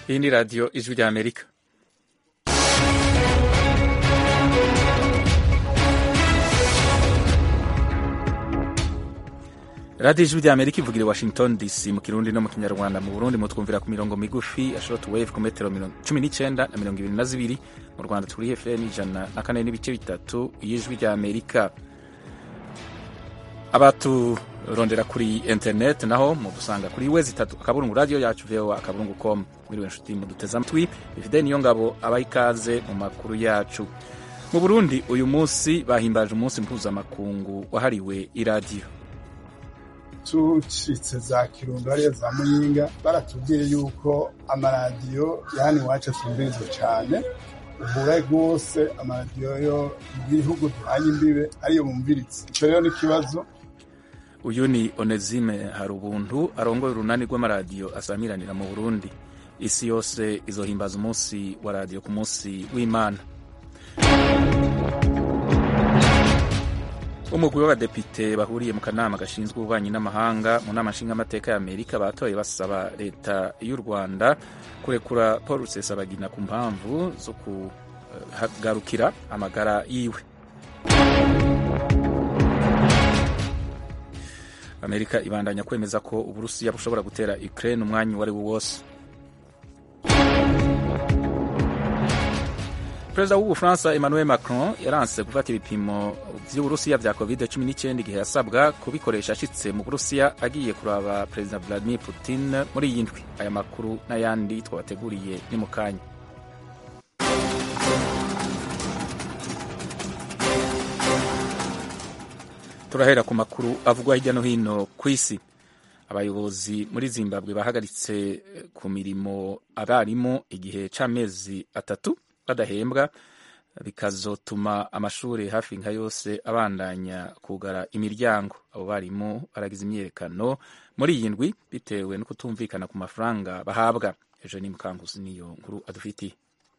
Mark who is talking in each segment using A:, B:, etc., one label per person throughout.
A: Hii ni Radio Ijwi rya Amerika. Radio Ijwi rya Amerika ivugira i Washington DC mu Kirundi no mu Kinyarwanda. Mu Burundi mutwumvira ku mirongo migufi ya short wave ku metero cumi n'icenda na mirongo ibiri na zibiri. Mu Rwanda turi FM ijana na kane n'ibice bitatu y'Ijwi rya Amerika. abaturondera kuri internet naho mudusanga kuri wezi itatu akaburungu radio yacu voa akaburungu com mwiriwe nshuti muduteze amatwi ifide niyo ngabo abaha ikaze mu makuru yacu mu burundi uyu munsi bahimbaje umunsi mpuzamakungu wahariwe iradiyo
B: tucitse za kirundo hariya za muyinga baratubwiye yuko amaradiyo yani iwacu asumbirizwa cyane ubura rwose amaradiyo yo mu bihugu duhanye imbibe ariyo bumviritse icyo rero ni ikibazo
A: uyu ni onezime hari ubuntu arongoye urunani rw'amaradiyo asamiranira mu burundi isi yose izohimbaza umunsi wa radiyo ku munsi w'imana umugwi w'abadepite bahuriye mu kanama gashinzwe ububanyi n'amahanga mu nama nshingamateka ya amerika batoye basaba leta y'u rwanda kurekura paul rusesabagina ku mpamvu zo kugarukira amagara yiwe amerika ibandanya kwemeza ko uburusiya bushobora gutera ukraine umwanya uwo ari wo wose perezida w'ubufaransa emmanuel macron yaranse gufata ibipimo vy'uburusiya vya covid 19 igihe yasabwa kubikoresha ashitse mu burusiya agiye kuraba perezida vladimir putin muri iyi ndwi aya makuru n'ayandi twabateguriye ni mu kanya turahera ku makuru avugwa hirya no hino ku isi abayobozi muri zimbabwe bahagaritse ku mirimo abarimu igihe c'amezi atatu badahembwa bikazotuma amashuri hafi nka yose abandanya kugara imiryango abo barimu baragize imyiyerekano muri iyi ndwi bitewe no kutumvikana ku mafaranga bahabwa ejo ni mukanguzi niyo nkuru adufitiye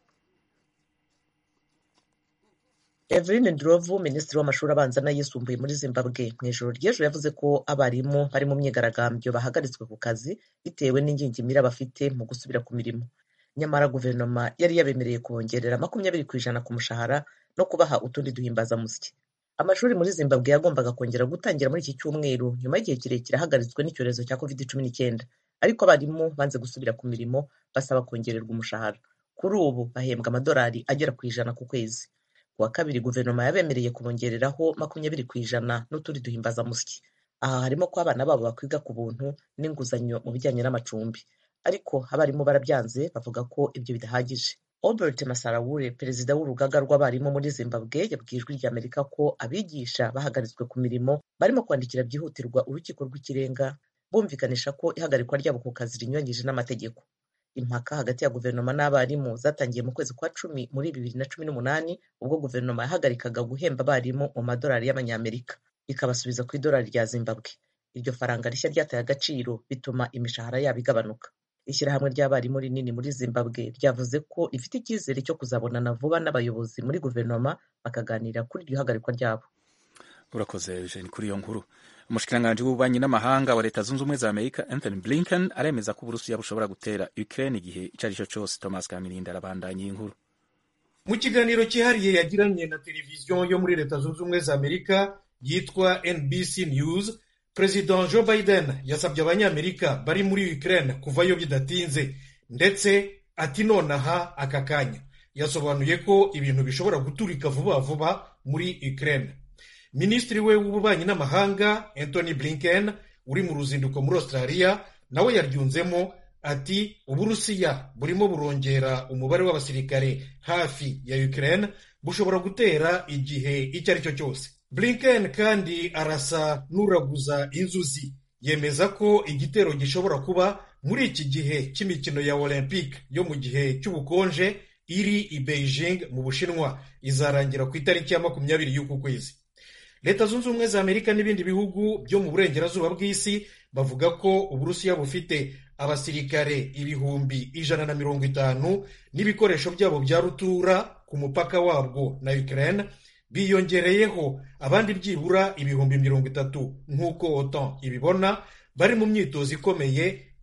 C: Evelyn Ndlovu minisitiri w'amashuri abanza n'ayisumbuye muri Zimbabwe mu ijoro ry'ejo yavuze ko abarimu bari mu myigaragambyo bahagaritswe ku kazi bitewe n'ingingimira bafite mu gusubira ku mirimo nyamara guverinoma yari yabemereye kubongerera makumyabiri ku ijana ku mushahara no kubaha utundi duhimbazamusyi amashuri muri Zimbabwe yagombaga kongera gutangira muri iki cyumweru nyuma y'igihe kirekire ahagaritswe n'icyorezo cya covid cumi n'icyenda ariko abarimu banze gusubira ku mirimo basaba kongererwa umushahara kuri ubu bahembwa amadolari agera ku ijana ku kwezi kuwa kabiri guverinoma yabemereye kubongereraho makumyabiri ku ijana n'utundi duhimbazamusyi aha harimo ko abana babo bakwiga ku buntu n'inguzanyo mu bijyanye n'amacumbi ariko abarimu barabyanze bavuga ko ibyo bidahagije Albert Masarawure perezida w'urugaga rw'abarimu muri Zimbabwe yabwiye ijwi rya Amerika ko abigisha bahagaritswe ku mirimo barimo kwandikira byihutirwa urukiko rw'ikirenga bumvikanisha ko ihagarikwa ryabo ku kazi rinyuranyije n'amategeko impaka hagati ya guverinoma n'abarimu zatangiye mu kwezi kwa cumi muri bibiri na cumi n'umunani ubwo guverinoma yahagarikaga guhemba abarimu mu madolari y'amanyamerika ikabasubiza ku idolari rya Zimbabwe iryo faranga rishya ryataye agaciro bituma imishahara yabo igabanuka ishyirahamwe ry'abarimu rinini muri Zimbabwe ryavuze ko rifite icyizere cyo kuzabonana vuba n'abayobozi muri guverinoma bakaganira kuri iryo hagarikwa ryabo
A: urakoze Eugene kuri iyo nkuru umushikiranganji w'ububanyi n'amahanga wa leta zunze ubumwe za amerika anthony blinken aremeza ko uburusiya bushobora gutera ukraine igihe icyo ari cyo cyose thomas kamirinda arabandanya iyi nkuru
D: mu kiganiro cyihariye yagiranye na televiziyo yo muri leta zunze ubumwe za amerika yitwa nbc news perezida joe biden yasabye abanyamerika bari muri ukraine kuvayo bidatinze ndetse ati nonaha aka kanya yasobanuye ko ibintu bishobora guturika vuba vuba muri ukraine minisitiri we w'ububanyi n'amahanga anthony blinken uri mu ruzinduko muri australia nawe yaryunzemo ati uburusiya burimo burongera umubare w'abasirikare hafi ya ukraine bushobora gutera igihe icyo ari cyo cyose blinken kandi arasa n'uraguza inzuzi yemeza ko igitero gishobora kuba muri iki gihe cy'imikino ya olympique yo mu gihe cy'ubukonje iri i beijing mu bushinwa izarangira ku itariki ya makumyabiri y'uku kwezi leta zunze ubumwe za amerika n'ibindi bihugu byo mu burengerazuba bw'isi bavuga ko uburusiya bufite abasirikare ibihumbi ijana na mirongo itanu n'ibikoresho byabo bya rutura ku mupaka wabwo na ukraine biyongereyeho abandi byibura ibihumbi mirongo itatu nk'uko otan ibibona bari mu myitozo ikomeye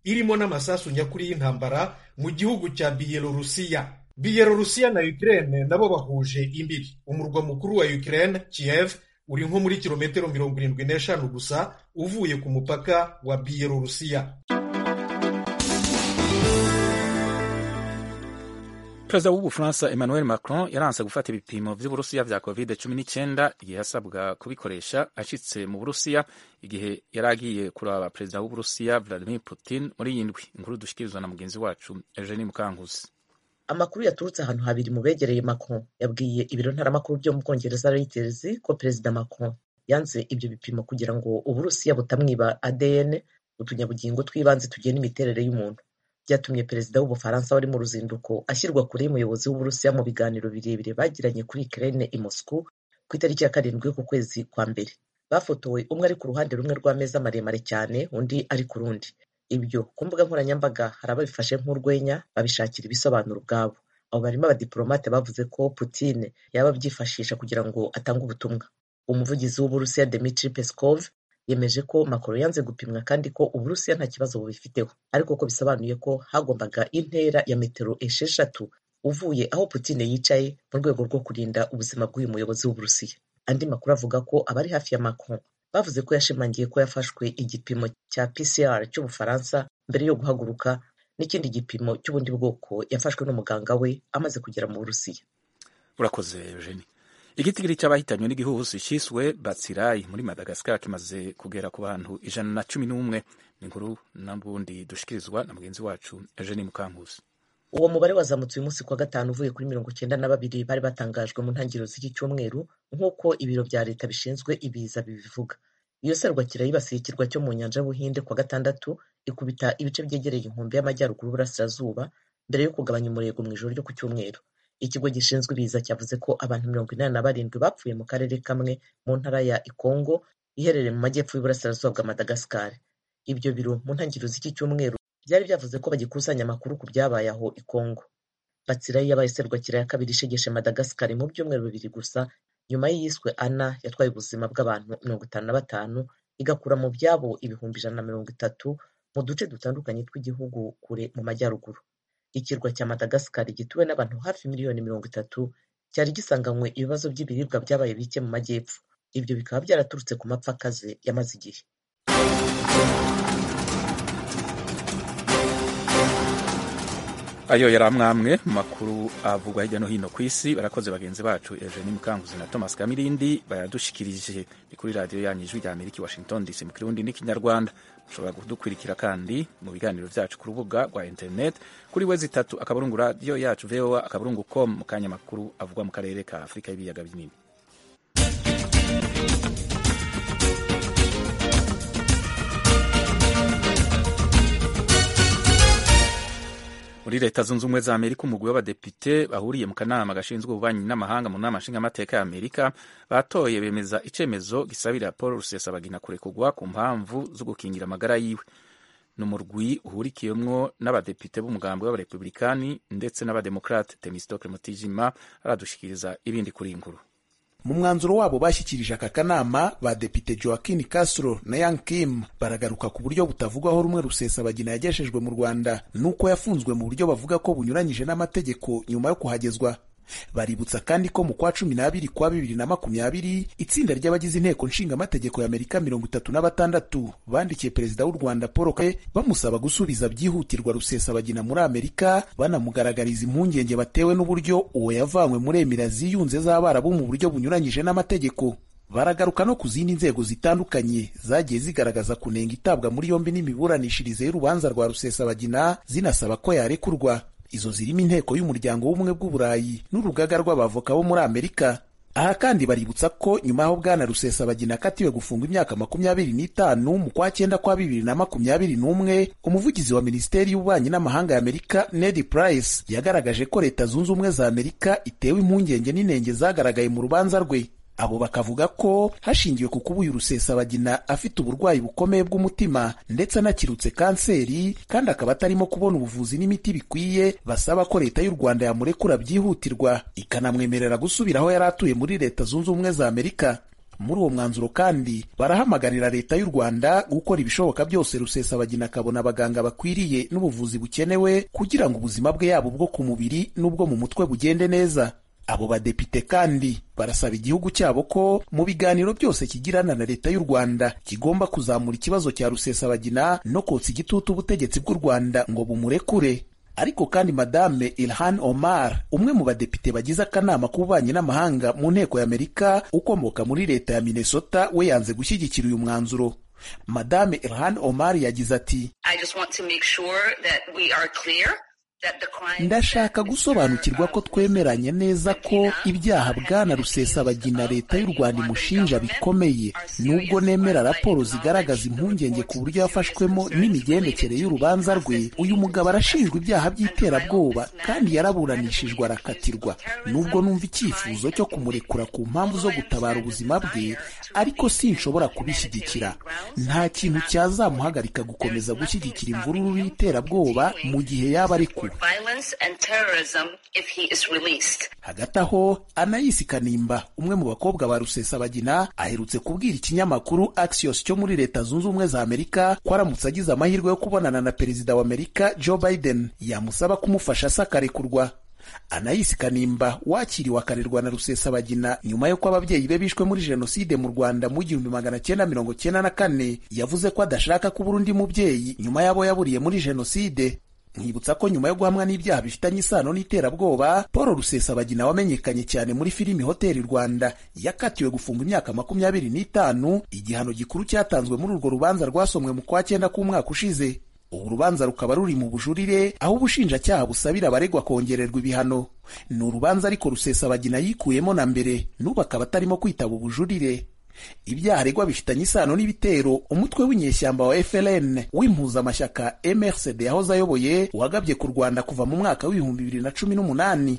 D: irimo n'amasasu nyakuri y'intambara mu gihugu cya biyelorusiya biyelorusiya na ukraine nabo bahuje imbiri umurwa mukuru wa ukraine kiev uri nko muri kilometero mirongo irindwi n'eshanu gusa uvuye ku mupaka wa biyelorusiya
A: perezida w'ubufaransa emmanuel macron yaranse gufata ibipimo vy'uburusiya vya covid 19 igihe yasabwa kubikoresha ashitse mu burusiya igihe yari agiye kuraba perezida w'uburusiya vladimir putin muri iyi ndwi inkuru dushikirizwa na mugenzi wacu eugenie mukankusi
C: amakuru yaturutse ahantu habiri mu begereye macron yabwiye ibiro ntaramakuru byo mu bwongereza reuters ko perezida macron yanze ibyo bipimo kugira ngo uburusiya butamwiba adn utunyabugingo tw'ibanze tugena imiterere y'umuntu byatumye perezida w'ubufaransa wari mu ruzinduko ashyirwa kure y'umuyobozi w'uburusiya mu biganiro birebire bagiranye kuri ukraine i moscow ku itariki ya karindwi y'uku kwezi kwa mbere bafotowe umwe ari ku ruhande rumwe rw'ameza maremare cyane undi ari ku rundi ibyo ku mbuga nkoranyambaga hari ababifashe nk'urwenya babishakira ibisobanuro ubwabo abo barimo abadiplomate bavuze ko Putin yaba abyifashisha kugira ngo atange ubutumwa umuvugizi w'uburusiya Dmitry Peskov yemeje ko Macron yanze gupimwa kandi ko uburusiya nta kibazo bubifiteho ariko ko bisobanuye ko hagombaga intera ya metero esheshatu uvuye aho Putin yicaye mu rwego rwo kurinda ubuzima bw'uyu muyobozi w'uburusiya andi makuru avuga ko abari hafi ya Macron bavuze ko yashimangiye ko yafashwe igipimo cya PCR cy'ubufaransa mbere yo guhaguruka n'ikindi gipimo cy'ubundi bwoko yafashwe n'umuganga we amaze kugera mu burusiya
A: urakoze eugenie igitigiri cy'abahitanywe n'igihuhusi cyiswe batsirayi muri madagascar kimaze kugera ku bantu ijana na cumi n'umwe ni inkuru n'ubundi dushikirizwa na mugenzi wacu eugenie mukankusi
C: uwo mubare wazamutse uyu munsi kuwa gatanu uvuye kuri mirongo icyenda na babiri bari batangajwe mu ntangiriro z'iki cyumweru nk'uko ibiro bya leta bishinzwe ibiza bibivuga iyo serwakira yibasiye ikirwa cyo mu nyanja y'ubuhinde kuwa gatandatu ikubita ibice byegereye inkombe y'amajyaruguru y'uburasirazuba mbere yo kugabanya umurego mu ijoro ryo ku cyumweru ikigo gishinzwe ibiza cyavuze ko abantu mirongo inani na barindwi bapfuye mu karere kamwe mu ntara ya ikongo iherereye mu majyepfo y'uburasirazuba bwa madagascar ibyo biro mu ntangiriro z'iki cyumweru byari byavuze ko bagikusanya amakuru ku byabaye aho i Kongo Batsirayi yabaye serwakira ya kabiri ishegeshe Madagascar mu byumweru bibiri gusa nyuma y'iyiswe Ana yatwaye ubuzima bw'abantu mirongo itanu na batanu igakura mu byabo ibihumbi ijana na mirongo itatu mu duce dutandukanye tw'igihugu kure mu majyaruguru ikirwa cya Madagascar gituwe n'abantu hafi miliyoni mirongo itatu cyari gisanganywe ibibazo by'ibiribwa byabaye bike mu majyepfo ibyo bikaba byaraturutse ku mapfa akaze yamaze igihe
A: ayo yari amwamwe mu makuru avugwa hirya no hino ku isi barakoze bagenzi bacu Eugenie Mukanguzi na Thomas Kamirindi bayadushikirije ni kuri radiyo yanyu ijwi rya Amerika Washington DC mu kirundi n'ikinyarwanda mushobora kudukurikira kandi mu biganiro byacu ku rubuga rwa internet kuri we zitatu akaburungu radiyo yacu voa akaburungu com mu kanya makuru avugwa mu karere ka Afurika y'ibiyaga binini muri leta zunze ubumwe za amerika umugwi w'abadepite bahuriye mu kanama gashinzwe ububanyi n'amahanga mu nama nshingamateka ya amerika batoye bemeza icemezo gisabira paul rusesabagina kurekurwa ku mpamvu zo gukingira amagara yiwe ni umurwi uhurikiyemwo n'abadepite b'umugambi w'abarepublikani ndetse n'abademokrate temistokle mutijima aradushikiriza ibindi kuri iyi nkuru
E: mu mwanzuro wabo bashyikirije aka kanama badepite joaquin castro na yang kim baragaruka ku buryo butavugwaho rumwe rusesabagina yagejejwe mu rwanda n'uko yafunzwe mu buryo bavuga ko bunyuranyije n'amategeko nyuma yo kuhagezwa baributsa kandi ko mu kwa cumi n'abiri kwa bibiri na makumyabiri itsinda ry'abagize inteko nshingamategeko ya amerika mirongo itatu na batandatu bandikiye perezida w'u rwanda paul kagame bamusaba gusubiza byihutirwa rusesabagina muri amerika banamugaragariza impungenge batewe n'uburyo uwo yavanywe muri emira ziyunze z'abarabu mu buryo bunyuranyije n'amategeko baragaruka no ku zindi nzego zitandukanye zagiye zigaragaza kunenga itabwa muri yombi n'imiburanishirize y'urubanza rwa rusesabagina zinasaba ko yarekurwa izo zirimo inteko y'umuryango w'ubumwe bw'uburayi n'urugaga rw'abavoka bo muri amerika aha kandi baributsa ko nyuma y'aho bwana rusesabagina akatiwe gufungwa imyaka makumyabiri n'itanu mu kwa cyenda kwa bibiri na makumyabiri n'umwe umuvugizi wa minisiteri y'ububanyi n'amahanga ya amerika ned price yagaragaje ko leta zunze ubumwe za amerika itewe impungenge n'inenge zagaragaye mu rubanza rwe abo bakavuga ko hashingiwe ku kuba uyu rusesabagina afite uburwayi bukomeye bw'umutima ndetse anakirutse kanseri kandi akaba atarimo kubona ubuvuzi n'imiti bikwiye basaba ko leta y'u rwanda yamurekura byihutirwa ikanamwemerera gusubira aho yari atuye muri leta zunze ubumwe za amerika muri uwo mwanzuro kandi barahamagarira leta y'u rwanda gukora ibishoboka byose rusesabagina akabona abaganga bakwiriye n'ubuvuzi bukenewe kugira ngo ubuzima bwe yaba ubwo ku mubiri n'ubwo mu mutwe bugende neza abo badepite kandi barasaba igihugu cyabo ko mu biganiro byose kigirana na leta y'u rwanda kigomba kuzamura ikibazo cya rusesabagina no kotsa igitutu ubutegetsi bw'u rwanda ngo bumurekure ariko kandi madame ilhan omar umwe mu badepite bagize akanama k'ububanyi n'amahanga mu nteko y'amerika ukomoka muri leta ya minnesota we yanze gushyigikira uyu mwanzuro madame ilhan omar yagize ati ndashaka gusobanukirwa ko twemeranye neza ko ibyaha bwana rusesabagina leta y'u rwanda imushinja bikomeye nubwo nemera raporo zigaragaza impungenge ku buryo yafashwemo n'imigendekere y'urubanza rwe uyu mugabo arashinjwa ibyaha by'iterabwoba kandi yaraburanishijwe arakatirwa nubwo numva icyifuzo cyo kumurekura ku mpamvu zo gutabara ubuzima bwe ariko sinshobora kubishyigikira nta kintu cyazamuhagarika gukomeza gushyigikira imvururu y'iterabwoba mu gihe yaba arekuwe hagati aho anayisi kanimba umwe mu bakobwa ba rusesabagina aherutse kubwira ikinyamakuru axios cyo muri leta zunze ubumwe za amerika ko aramutse agize amahirwe yo kubonana na perezida wa amerika joe biden yamusaba kumufasha asa akarekurwa anayisi kanimba wakiriwe akarerwa na rusesabagina nyuma y'uko ababyeyi be bishwe muri jenoside mu rwanda mu gihumbi magana cyenda mirongo cyenda na kane yavuze ko adashaka kubura undi mubyeyi nyuma y'abo yaburiye muri jenoside nkibutsa ko nyuma yo guhamwa n'ibyaha bifitanye isano n'iterabwoba paul rusesabagina wamenyekanye cyane muri filimi hoteli rwanda yakatiwe gufunga imyaka makumyabiri n'itanu igihano gikuru cyatanzwe muri urwo rubanza rwasomwe mu kwa cyenda k'umwaka ushize ubu rubanza rukaba ruri mu bujurire aho ubushinjacyaha busabira abaregwa kongererwa ibihano ni urubanza ariko rusesabagina yikuyemo na mbere n'ubu akaba atarimo kwitaba ubujurire ibyaha aregwa bifitanye isano n'ibitero umutwe w'inyeshyamba wa FLN w'impuzamashyaka MRCD yahoze ayoboye wagabye ku Rwanda kuva mu mwaka w'ibihumbi bibiri na cumi n'umunani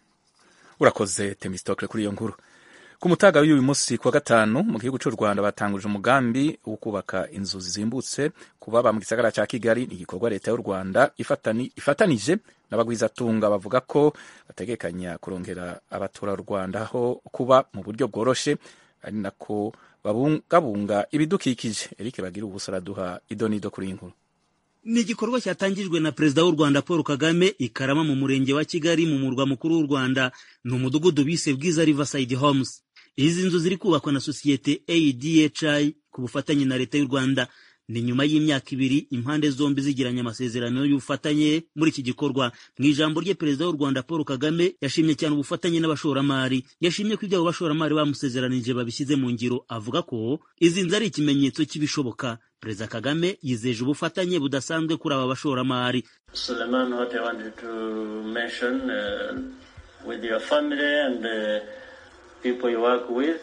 A: urakoze temistokle kuri iyo nkuru ku mutaga w'uyu munsi kuwa gatanu mu gihugu cy'u rwanda batanguje umugambi wo kubaka inzu zizimbutse ku baba mu gisagara cya kigali ni igikorwa leta y'u rwanda ifatani, ifatanije n'abagwizatunga bavuga ko bategekanya kurongera abaturarwanda aho kuba mu buryo bworoshe ari nako babungabunga ibidukikije eric bagira ubusa araduha idonido kuri iyi nkuru
F: ni igikorwa cyatangijwe na perezida w'u rwanda paul kagame ikarama mu murenge wa kigali mu murwa mukuru w'u rwanda ni umudugudu bise bwiza riverside homes izi nzu ziri kubakwa na sosiyete adhi ku bufatanye na leta y'u rwanda ni nyuma y'imyaka ibiri impande zombi zigiranye amasezerano y'ubufatanye muri iki gikorwa mu ijambo rye perezida w'u rwanda paul kagame yashimye cyane ubufatanye n'abashoramari yashimye ko ibyo abo bashoramari bamusezeranije babishyize mu ngiro avuga ko izi nzu ari ikimenyetso cy'ibishoboka perezida kagame yizeje ubufatanye budasanzwe kuri aba bashoramari
G: Suleiman, what I wanted to mention uh, with your family and uh, people you work with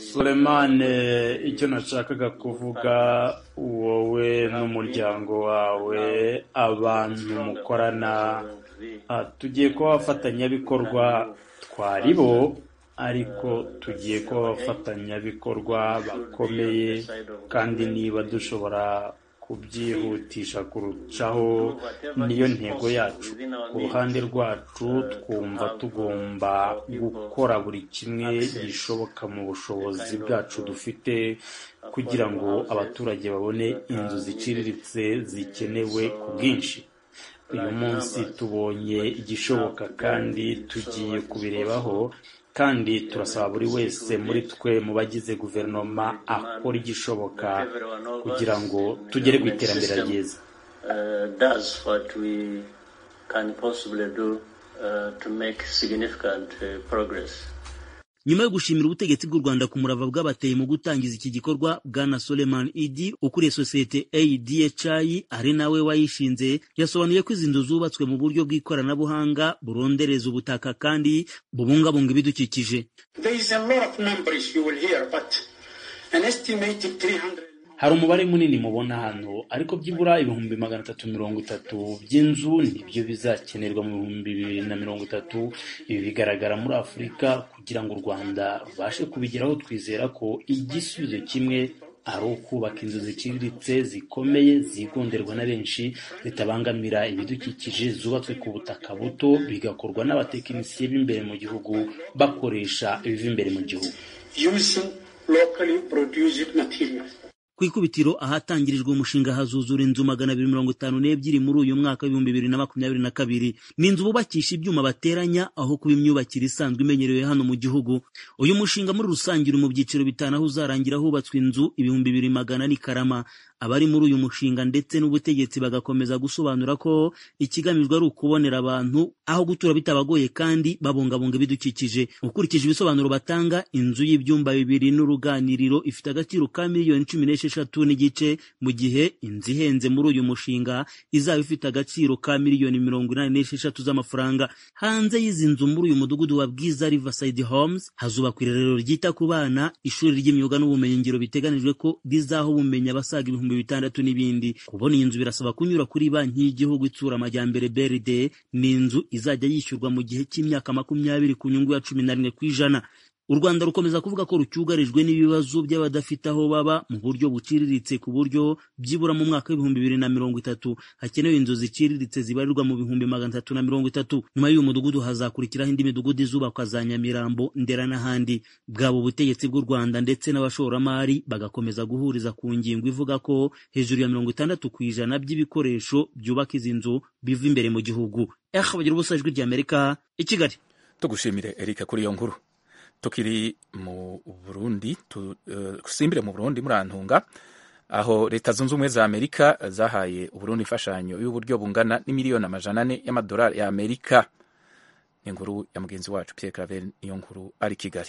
H: Sulemane icyo nashakaga kuvuga wowe n'umuryango wawe abantu mukorana tugiye kuba abafatanyabikorwa twari bo ariko tugiye kuba abafatanyabikorwa bakomeye kandi niba dushobora kubyihutisha kurushaho niyo ntego yacu ku ruhande rwacu twumva tugomba gukora buri kimwe gishoboka mu bushobozi bwacu dufite kugira ngo abaturage babone inzu ziciriritse zikenewe ku bwinshi uyu munsi tubonye igishoboka kandi tugiye kubirebaho kandi turasaba buri wese muri twe mu bagize guverinoma akora igishoboka kugira ngo tugere ku iterambere ryiza
F: nyuma yo gushimira ubutegetsi bw'u rwanda ku murava bwabateye mu gutangiza iki gikorwa bwana soleman idi ukuriye sosiyete adhi ari nawe wayishinze yasobanuye ko izi nzu zubatswe mu buryo bw'ikoranabuhanga burondereza ubutaka kandi bubungabunga ibidukikije
H: hari umubare munini mubona hano ariko byibura ibihumbi magana atatu mirongo itatu by'inzu nibyo bizakenerwa mu bihumbi bibiri na mirongo itatu ibi bigaragara muri afurika kugira ngo u rwanda rubashe kubigeraho twizera ko igisubizo kimwe ari ukubaka inzu ziciriritse zikomeye zigonderwa na benshi zitabangamira ibidukikije zubatswe ku butaka buto bigakorwa n'abatekinisiye b'imbere mu gihugu bakoresha ibiva imbere mu gihugu
I: locally produced materials.
F: ku ikubitiro ahatangirijwe umushinga hazuzura inzu magana abiri mirongo itanu n'ebyiri muri uyu mwaka w'ibihumbi bibiri na makumyabiri na kabiri ni inzu bubakisha ibyuma bateranya aho kuba imyubakire isanzwe imenyerewe hano mu gihugu uyu mushinga muri rusange uri mu byiciro bitanu aho uzarangira hubatswe inzu ibihumbi bibiri magana ni karama abari muri uyu mushinga ndetse n'ubutegetsi bagakomeza gusobanura ko ikigamijwe ari ukubonera abantu aho gutura bitabagoye kandi babungabunga ibidukikije ukurikije ibisobanuro batanga inzu y'ibyumba bibiri n'uruganiriro ifite agaciro ka miliyoni cumi n'esheshatu n'igice mu gihe inzu ihenze muri uyu mushinga izaba ifite agaciro ka miliyoni mirongo inani n'esheshatu z'amafaranga hanze y'izi nzu muri uyu mudugudu wa bwiza riverside homes hazubakwa irerero ryita ku bana ishuri ry'imyuga n'ubumenyingiro biteganijwe ko rizaha ubumenyi abasaga ibihumbi bitandatu n'ibindi kubona iyi nzu birasaba kunyura kuri banki y'igihugu itsura amajyambere brd ni inzu izajya yishyurwa mu gihe cy'imyaka makumyabiri ku nyungu ya cumi na rimwe ku ijana u rwanda rukomeza kuvuga ko rucyugarijwe n'ibibazo by'abadafite aho baba mu buryo buciriritse ku buryo byibura mu mwaka w'ibihumbi bibiri na mirongo itatu hakenewe inzu ziciriritse zibarirwa mu bihumbi magana atatu na mirongo itatu nyuma y'uyu mudugudu hazakurikiraho indi midugudu izubakwa za nyamirambo ndera n'ahandi bwaba ubutegetsi bw'u rwanda ndetse n'abashoramari bagakomeza guhuriza ku ngingo ivuga ko hejuru ya mirongo itandatu ku ijana by'ibikoresho byubaka izi nzu biva imbere mu gihugu eh bagira ubusa ijwi ry'amerika i kigali
A: tugushimire erika kuri iyo nkuru tukiri mu burundi dusimbire mu burundi murantunga aho leta zunze ubumwe za amerika zahaye uburundi imfashanyo y'uburyo bungana n'imiliyoni amajana ane y'amadolari ya amerika ni inkuru ya mugenzi wacu pierre claver niyo nkuru ari kigali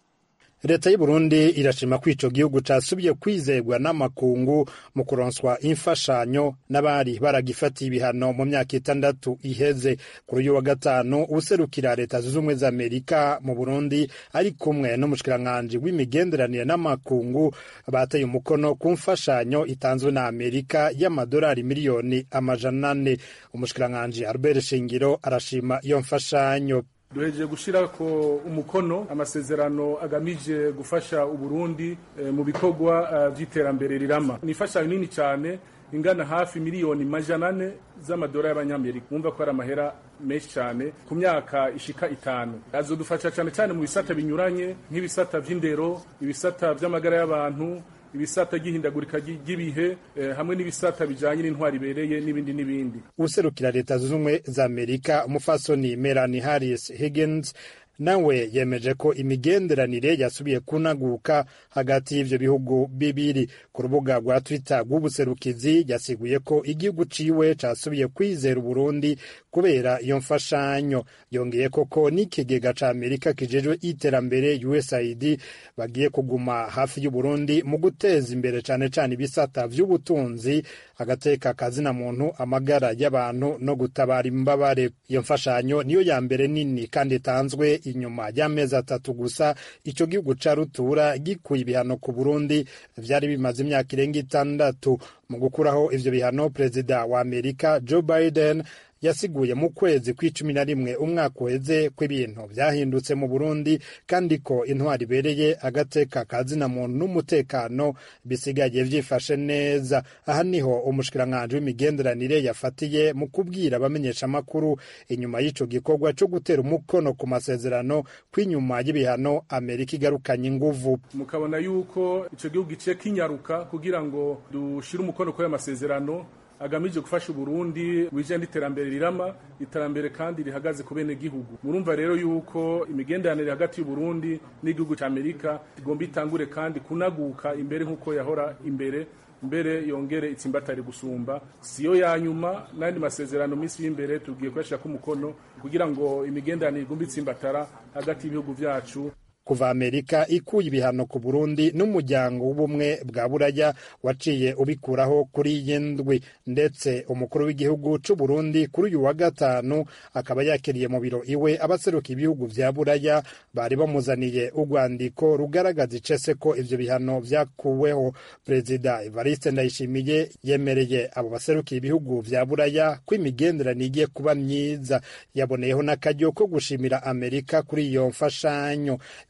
J: leta y'u Burundi irashima ko ico gihugu casubiye kwizerwa n'amakungu mu kuronswa imfashanyo n'abari baragifatiye ibihano mu myaka itandatu iheze kuri uyu wa gatanu userukira leta zunze ubumwe za amerika mu burundi ari kumwe n'umushikiranganji w'imigenderanire n'amakungu bateye umukono ku mfashanyo itanzwe na amerika y'amadolari miliyoni amajana ane umushikiranganji albert shingiro arashima iyo mfashanyo
K: duhejeje gushyira ko umukono amasezerano agamije gufasha uburundi e, mu bikorwa uh, by'iterambere rirama ni imfashanyo nini cyane ingana hafi miliyoni majana ane z'amadolari y'abanyamerika mwumva ko ari amahera menshi cyane ku myaka ishika itanu azodufasha cyane cyane mu bisata binyuranye nk'ibisata by'indero ibisata by'amagara y'abantu ibisata ry'ihindagurika ry'ibihe eh, hamwe n'ibisata bijanye n'intwari ibereye n'ibindi n'ibindi
J: userukira leta zunze ubumwe za amerika umufasoni melanie harris higgins nawe yemeje ko imigenderanire yasubiye kunaguka hagati y'ivyo bihugu bibiri ku rubuga rwa twitter rw'ubuserukizi yasiguye ko igihugu ciwe casubiye kwizera uburundi kubera iyo mfashanyo yongeye koko n'ikigega ca amerika kijejwe iterambere usaid bagiye kuguma hafi y'uburundi mu guteza imbere cane cane ibisata vy'ubutunzi agateka kazina muntu amagara y'abantu no gutabara imbabare iyo mfashanyo niyo ya mbere nini kandi itanzwe inyuma y'amezi atatu gusa ico gihugu ca rutura gikuye ibihano ku burundi vyari bimaze imyaka irenga itandatu mu gukuraho ivyo bihano perezida wa amerika joe biden yasiguye mu kwezi kw'icumi na rimwe umwaka uheze ko ibintu vyahindutse mu burundi kandi ko intwari ibereye agateka kazina muntu n'umutekano bisigaye vyifashe neza aha niho umushikiranganji w'imigenderanire yafatiye mu kubwira abamenyeshamakuru inyuma y'ico gikorwa co gutera umukono ku masezerano kw'inyuma y'ibihano amerika igarukanye inguvu
K: mukabona yuko ico gihugu giciye kinyaruka kugira ngo dushire umukono kuri ayo masezerano agamije gufasha uburundi wije n'iterambere rirama iterambere kandi rihagaze ku bene gihugu murumva rero yuko imigenderanire hagati y'uburundi n'igihugu cya amerika igomba itangure kandi kunaguka imbere nk'uko yahora imbere mbere yongere itsimbatare gusumba siyo ya nyuma n'andi masezerano minsi y'imbere tugiye kuyashyira umukono kugira ngo imigenderanire igomba itsimbatara hagati y'ibihugu byacu
J: kuva amerika ikuye ibihano ku burundi n'umuryango w'ubumwe bwa buraya waciye ubikuraho kuri iyi ndwi ndetse umukuru w'igihugu c'u burundi kuri uyu wa gatanu akaba yakiriye mu biro iwe abaseruka ibihugu vya buraya bari bamuzaniye urwandiko rugaragaza icese ko ivyo bihano vyakuweho perezida evariste ndayishimiye yemereye abo baserukiye ibihugu vya buraya ko imigenderanire igiye kuba myiza yaboneyeho n'akaryo ko gushimira amerika kuri iyo mfashanyo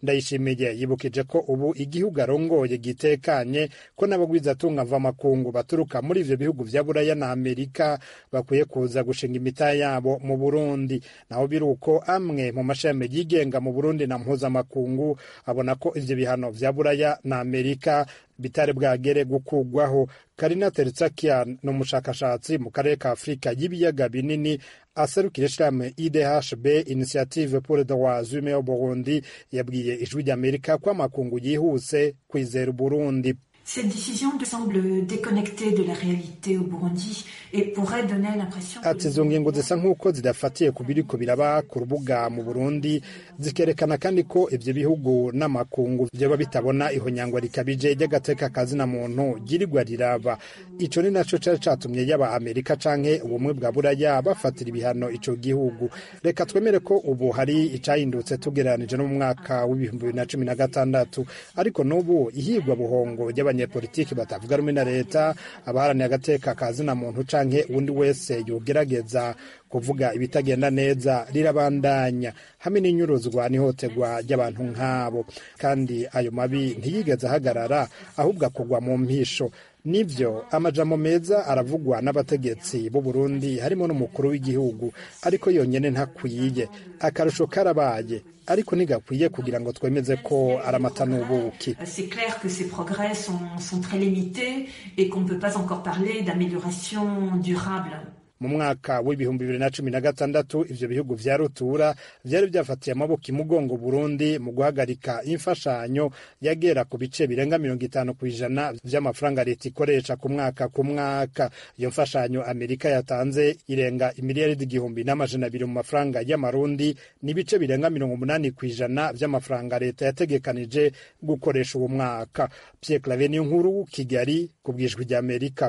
J: ndayishimiye yibukije ko ubu igihugu arongoye gitekanye ko n'abagwizatunga mvamakungu baturuka muri ivyo bihugu vya buraya na amerika bakwiye kuza gushinga imitahe yabo mu burundi naho biri uko amwe mu mashami yigenga mu burundi na mpuzamakungu abona ko ivyo bihano vya buraya na amerika bitari bwagere gukugwaho karina teritsakian ni umushakashatsi mu karere ka afurika y'ibiyaga binini aserukira ishirahamwe idhb initiative pour le droit humain au burundi yabwiye ijwi ry'amerika ko amakungu yihuse kwizera uburundi
L: Cette décision semble déconnectée de la réalité au Burundi et pourrait donner l'impression
J: ati izo ngingo zisa nk'uko zidafatiye ku biriko biraba ku rubuga mu burundi zikerekana kandi ko ivyo bihugu n'amakungu vyoba bitabona ihonyangwa rikabije ry'agateka kazina muntu ryirirwa riraba ico ni naco cari catumye yaba amerika canke ubumwe bwa buraya bafatira ibihano ico gihugu reka twemere ko ubu hari icahindutse tugereranije no mu mwaka w'ibihumbi bibiri na cumi na gatandatu ariko n'ubu ihigwa buhongo ry'abanyepolitiki batavuga rumwe na leta abaharaniye agateka kazina muntu canke uwundi wese yogerageza kuvuga ibitagenda neza rirabandanya hamwe n'inyuruzwa n'ihotegwa ry'abantu nk'abo kandi ayo mabi ntiyigeze ahagarara ahubwo akugwa mu mpisho nivyo amajambo meza aravugwa n'abategetsi b'u Burundi harimo n'umukuru w'igihugu ariko yonyene ntakwiye akarusho karabaye ariko ntigakwiye kugira ngo twemeze ko ari amata n'ubuki
L: C'est clair que ces progrès sont, sont très limités et qu'on ne peut pas encore parler d'amélioration durable.
J: mu mwaka w'ibihumbi bibiri na cumi na gatandatu ivyo bihugu vya rutura vyari vyafatiye amaboko imugongo burundi mu guhagarika imfashanyo yagera ku bice birenga mirongo itanu ku ijana vy'amafaranga leta ikoresha ku mwaka ku mwaka iyo mfashanyo amerika yatanze irenga imiliyaridi igihumbi n'amajana abiri mu mafaranga y'amarundi n'ibice birenga mirongo umunani ku ijana vy'amafaranga leta yategekanije gukoresha uwo mwaka pierre clave niyo nkuru kigali ku bwijwi rya amerika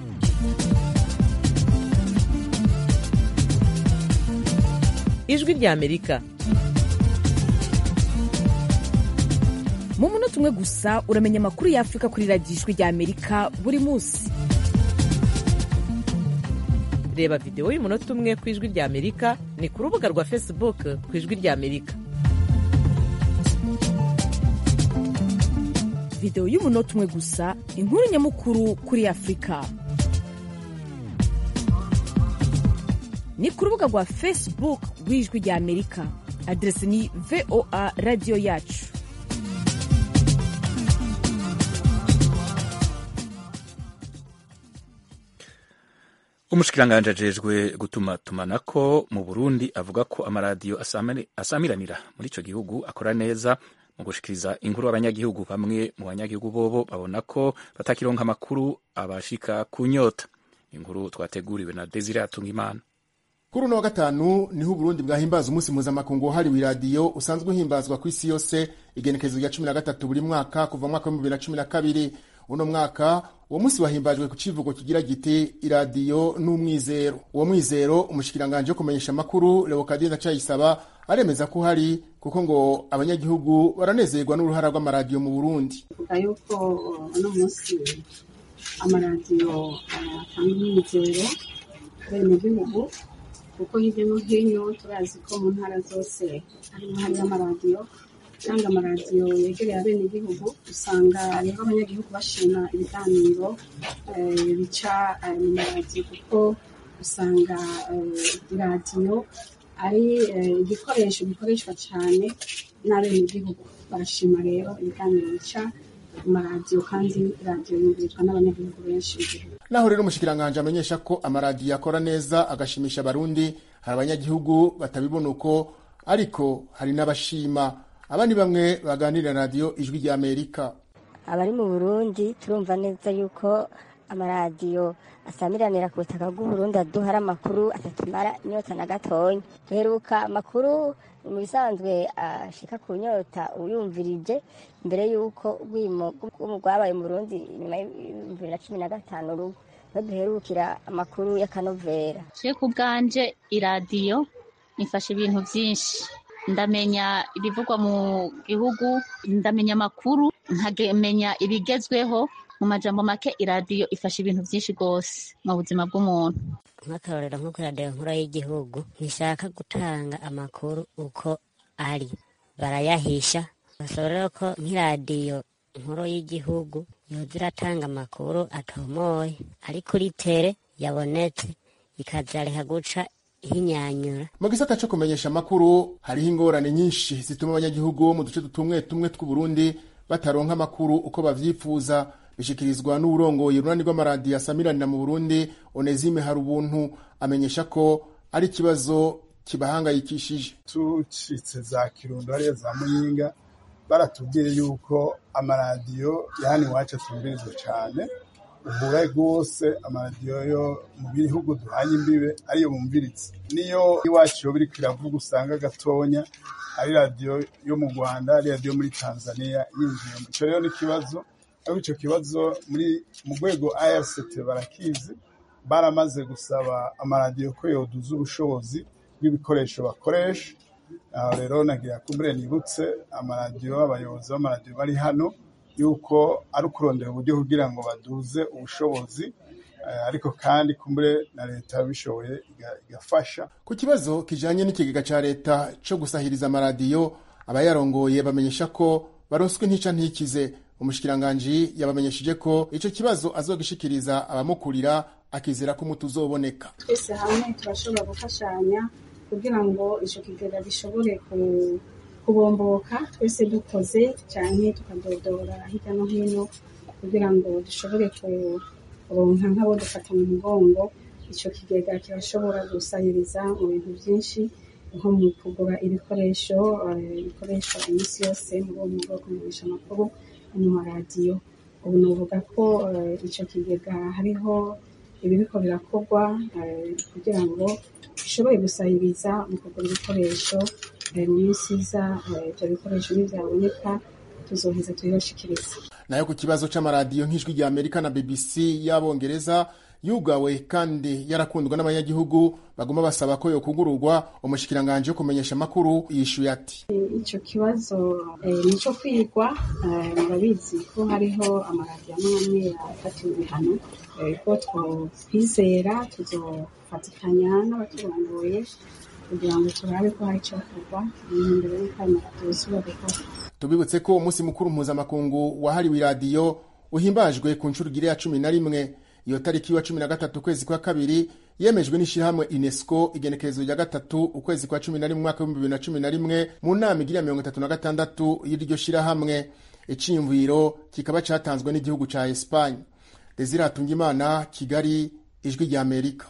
C: ijwi rya amerika
M: mu munota umwe gusa uramenya amakuru y'afurika kuri radiyo ijwi rya amerika buri munsi
C: reba videwo y'umunota umwe ku ijwi rya amerika ni ku rubuga rwa facebook ku ijwi rya amerika
M: videwo y'umunota umwe gusa inkuru nyamukuru kuri afurika ni ku rubuga rwa facebook rw'ijwi rya amerika aderesi ni voa radiyo yacu
A: umushikiranganji ajejwe gutuma tumanako mu burundi avuga ko amaradiyo asamiranira muri ico gihugu akora neza mu gushikiriza inkuru abanyagihugu bamwe mu banyagihugu bobo babona ko batakironka amakuru abashika ku nyota inkuru twateguriwe na desire atungimana
N: kuri uno wa gatanu niho uburundi bwahimbaza umunsi mpuzamakungu wahariwe iradiyo usanzwe uhimbazwa ku isi yose igenekerezo rya cumi na gatatu buri mwaka kuva mu mwaka w'ibihumbi bibiri na cumi na kabiri uno mwaka uwo munsi wahimbajwe ku kivugo kigira giti iradiyo n'umwizero uwo mwizero umushikiranganji wo kumenyesha amakuru leokadie ndacayisaba aremeza ko uhari kuko ngo abanyagihugu baranezerwa n'uruhara rw'amaradiyo mu burundi
O: vuga yuko uno munsi amaradiyo atanga umwizero bene gihugu kuko hirya no hino turazi ko mu ntara zose harimo hariho amaradiyo cyangwa amaradiyo yegereye abenegihugu usanga rero abanyagihugu bashima ibiganiro bica mu maradiyo kuko usanga iradiyo ari igikoresho gikoreshwa cyane n'abenegihugu barashima rero ibiganiro bica mu maradiyo kandi radiyo yumvirizwa n'abanyagihugu benshi mu gihugu
N: naho rero umushikiranganji amenyesha ko amaradiyo akora neza agashimisha abarundi hari abanyagihugu batabibona uko ariko hari n'abashima aba ni bamwe baganirira radiyo ijwi rya amerika
P: abari mu burundi turumva neza yuko amaradiyo asamiranira ku butaka bw'uburundi aduhara amakuru atatumara inyota na gatonya duheruka amakuru mu bisanzwe ashika ku nyota uyumvirije mbere y'uko urwimo rwabaye mu burundi nyuma y'ibihumbi bibiri na cumi na gatanu rugo niho duherukira amakuru y'akanovera
Q: je ku bwanje iradiyo ifasha ibintu byinshi ndamenya ibivugwa mu gihugu ndamenya amakuru nkamenya ibigezweho mu majambo make iradiyo ifasha ibintu byinshi rwose mu buzima bw'umuntu
R: nk'akarorero nko kuri radiyo nkuru y'igihugu ntishaka gutanga amakuru uko ari barayahisha basaba rero ko nk'iradiyo nkuru y'igihugu yoza iratanga amakuru atomoye ari kuri tere yabonetse ikazareka guca ihinyanyura
N: mu gisata cyo kumenyesha amakuru hariho ingorane nyinshi zituma abanyagihugu bo mu duce tumwe tumwe tw'uburundi bataronka amakuru uko bavyifuza bishikirizwa n'uburongoye urunani rw'amaradiyo asamiranira mu burundi onezime hari ubuntu amenyesha ko ari ikibazo kibahangayikishije
B: tucitse za kirundo hariya za muyinga baratubwiye yuko amaradiyo yani iwacu atumbirizwa cyane ubura rwose amaradiyo yo mu bihugu duhanye imbibe ariyo bumviritse niyo iwacu yo biri kwiravuga usanga gatonya ari radiyo yo mu rwanda ari radiyo muri tanzania yinjiyemo icyo rero ni ikibazo ariko icyo kibazo muri mu rwego irct barakizi baramaze gusaba amaradiyo ko yoduza ubushobozi bw'ibikoresho bakoresha aho rero nagira kumbure nibutse amaradiyo abayobozi b'amaradiyo bari hano yuko ari ukurondera uburyo kugira ngo baduze ubushobozi ariko kandi kumbure na leta bishoboye igafasha
N: ku kibazo kijanye n'ikigega ca leta co gusahiriza amaradiyo abayarongoye bamenyesha ko baronswe ntica ntikize umushikiranganji yabamenyesheje ko ico kibazo azogishikiriza abamukurira akizera ko umuti uzoboneka
O: twese hamwe turashobora gufashanya kugira ngo ico kigega gishobore kubomboka twese dukoze cyane tukadodora hirya no hino kugira ngo dushobore kuronka nk'abo dufata mu mugongo ico kigega kirashobora gusahiriza mu bintu byinshi nko mu kugura ibikoresho bikoreshwa iminsi yose mu rwego rwo kumenyesha amakuru mu maradiyo ubu nuvuga ko ico kigega hariho ibiriko birakorwa kugira ngo bishobore gusahiriza mu kugura ibikoresho mu minsi iza ibyo bikoresho nibyaboneka tuzoheza tubibashikiriza
N: nayo ku kibazo c'amaradiyo nk'ijwi rya amerika na bbc y'abongereza yugawe kandi yarakundwa n'abanyagihugu baguma basaba ko yokugururwa umushikiranganji wo kumenyesha amakuru yishuye ati
O: ico kibazo ni ico kwigwa murabizi ko hariho amaradiyo amwe amwe yafatiwe ibihano ko twizera tuzofatikanya n'abaturongoye kugira ngo turabe ko hari ico kugwa imbere y'uko ayo maradiyo yosubira gukora
N: tubibutse ko umunsi mukuru mpuzamakungu wahariwe iradiyo uhimbajwe ku nshuro igiri ya cumi na rimwe iyo tariki wa cumi na gatatu ukwezi kwa kabiri yemejwe n'ishyirahamwe unesco igenekerezo rya gatatu ukwezi kwa cumi na rimwe umwaka w'ibihumbi bibiri na cumi na rimwe mu nama igira mirongo itatu na gatandatu y'iryo shyirahamwe iciyumviro kikaba cyatanzwe n'igihugu cya esipanye desire hatungimana kigali ijwi rya amerika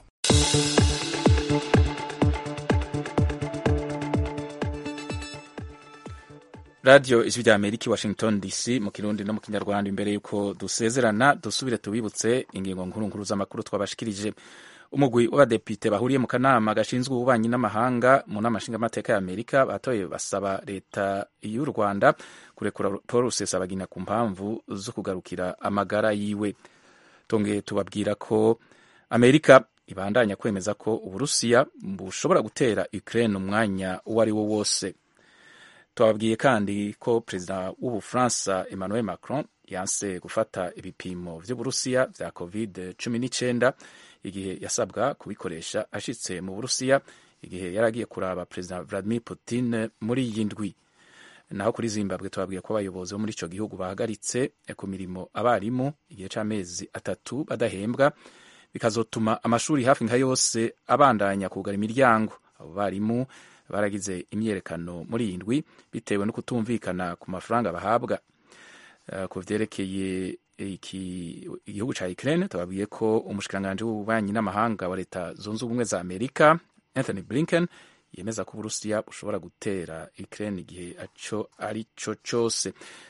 A: radiyo ijwi rya amerika i washington dc mu kirundi no mu kinyarwanda imbere y'uko dusezerana dusubire tubibutse ingingo nkuru nkuru z'amakuru twabashikirije umugwi w'abadepite bahuriye mu kanama gashinzwe ububanyi n'amahanga mu nama nshingamateka ya amerika batoye basaba leta y'u rwanda kurekura paul rusesabagina ku mpamvu zo kugarukira amagara yiwe tongeye tubabwira ko amerika ibandanya kwemeza ko uburusiya bushobora gutera ukraine umwanya uwo ari wo wose twababwiye kandi ko perezida w'ubufaransa emmanuel macron yanse gufata ibipimo vy'uburusiya vya covid cumi n'icyenda igihe yasabwa kubikoresha ashitse mu burusiya igihe yari agiye kuraba perezida vladimir putin muri iyi ndwi naho kuri zimbabwe twabwiye ko abayobozi bo muri ico gihugu bahagaritse ku mirimo abarimu igihe c'amezi atatu badahembwa bikazotuma amashuri hafi nka yose abandanya kugara imiryango abo barimu baragize imyerekano muri iyi ndwi bitewe no kutumvikana ku mafaranga bahabwa uh, ku vyerekeye igihugu ca Ukraine tubabwiye ko umushikiranganji w'ububanyi n'amahanga wa leta zunze ubumwe za Amerika Anthony Blinken yemeza ko Uburusiya bushobora gutera Ukraine igihe aco ari co cose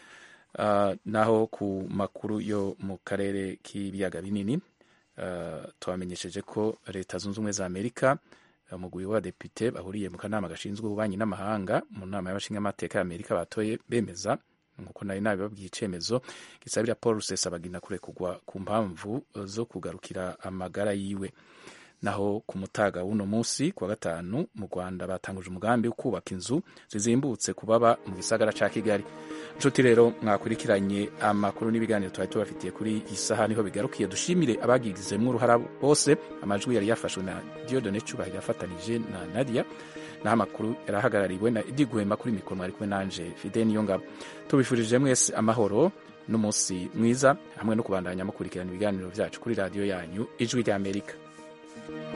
A: uh, naho ku makuru yo mu karere k'ibiyaga binini uh, twamenyesheje ko leta zunze ubumwe za Amerika umugwi w'abadepite bahuriye mu kanama gashinzwe ububanyi n'amahanga mu nama y'abashingamateka y'amerika batoye bemeza nkuko nari nabibabwiye icemezo gisabira paul rusesabagina kurekugwa ku mpamvu zo kugarukira amagara yiwe naho ku mutaga w'uno munsi kuwa gatanu mu rwanda batanguje umugambi wo kubaka inzu zizimbutse ku baba mu gisagara ca kigali nshuti rero mwakurikiranye amakuru n'ibiganiro twari tubafitiye kuri iyi saha niho bigarukiye dushimire abagizemwo uruhara bose amajwi yari yafashwe na diodone cubahiro yafatanije na nadia naho amakuru yarahagarariwe na edi gwema kuri mikoro mwari kumwe nanje fide niyo ngabo tubifurije mwese amahoro n'umunsi mwiza hamwe no kubandanya mukurikirana ibiganiro byacu kuri radiyo yanyu ijwi ry'amerika